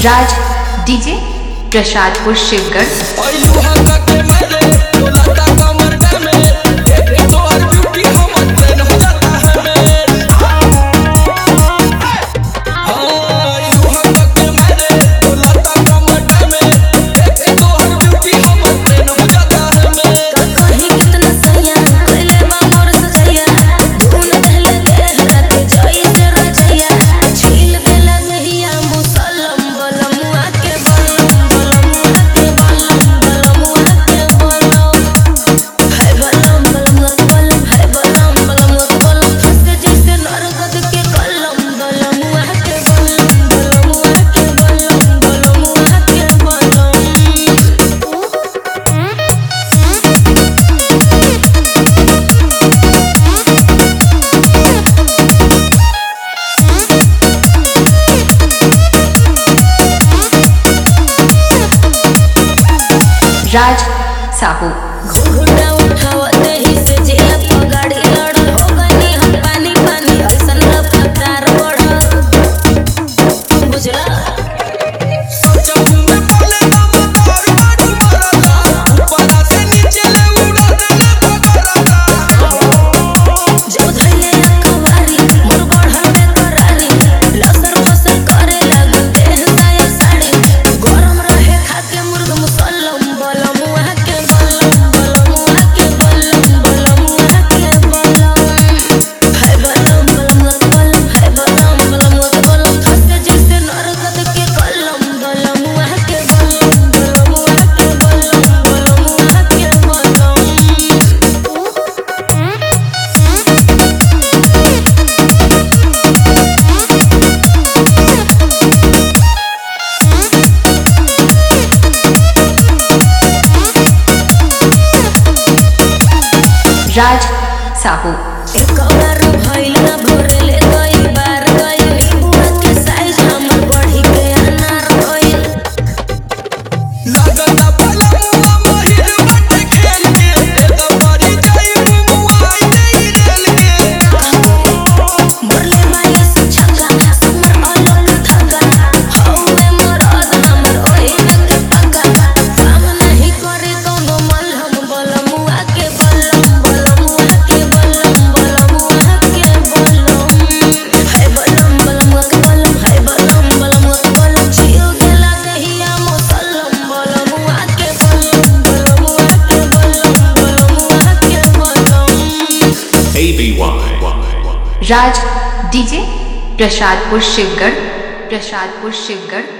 राज DJ Prasadpur Shivgarh कहीं कितना सैया कइले बा मोर सजैया धुन देले देह रात जई से रजैया छील देला नहिया मुसलम बलमुआ के बलम बलमुआ के बलम बलमुआ के बलम है बलम बलमुआ के बलम है बलम बलमुआ के बलम फंसे जैसे नरगद के कलम बलमुआ के बलम बलमुआ के बलम बलमुआ के बलम राज साहू घुंघटा उठावते ही से जिया पर गाड़ी लड़ल हो गनी हम पानी पानी ऐसन रफ्तार बढ़ल बुझला जो धइले अखबारी मोर बढ़ल बेकरारी लसर फसर करे लागल देह साया साड़ी गरम रहे खाके मुर्ग मुसल्लम बलमुआ के बलम बलमुआ के बलम बलमुआ के बलम है बलम बलमुआ के बलम है बलम बलमुआ के बलम फंसे जैसे नरगद के कलम बलमुआ के बलम बलमुआ के बलम बलमुआ के बलम राज साहू एक बार भइल ना भोरेले गइल बार गइल नींबुआ के साइज हमर बढ़ी के अनार गइल मरले माये से छक्का हमर अलग धक्का हौवे मरद हमर ओही में के पक्का काम नहीं करे कौनो मलहम बलमुआ के बलम बलमुआ के बलम बलमुआ के बलम है बलम बलमुआ के बलम है बलम बलमुआ के बलम छिल गेला दहिया मुसल्लम बलमुआ के बलम बलमुआ के बलम बलमुआ के बलम ABY. राज डीजे प्रसादपुर शिवगढ़ प्रसादपुर शिवगढ़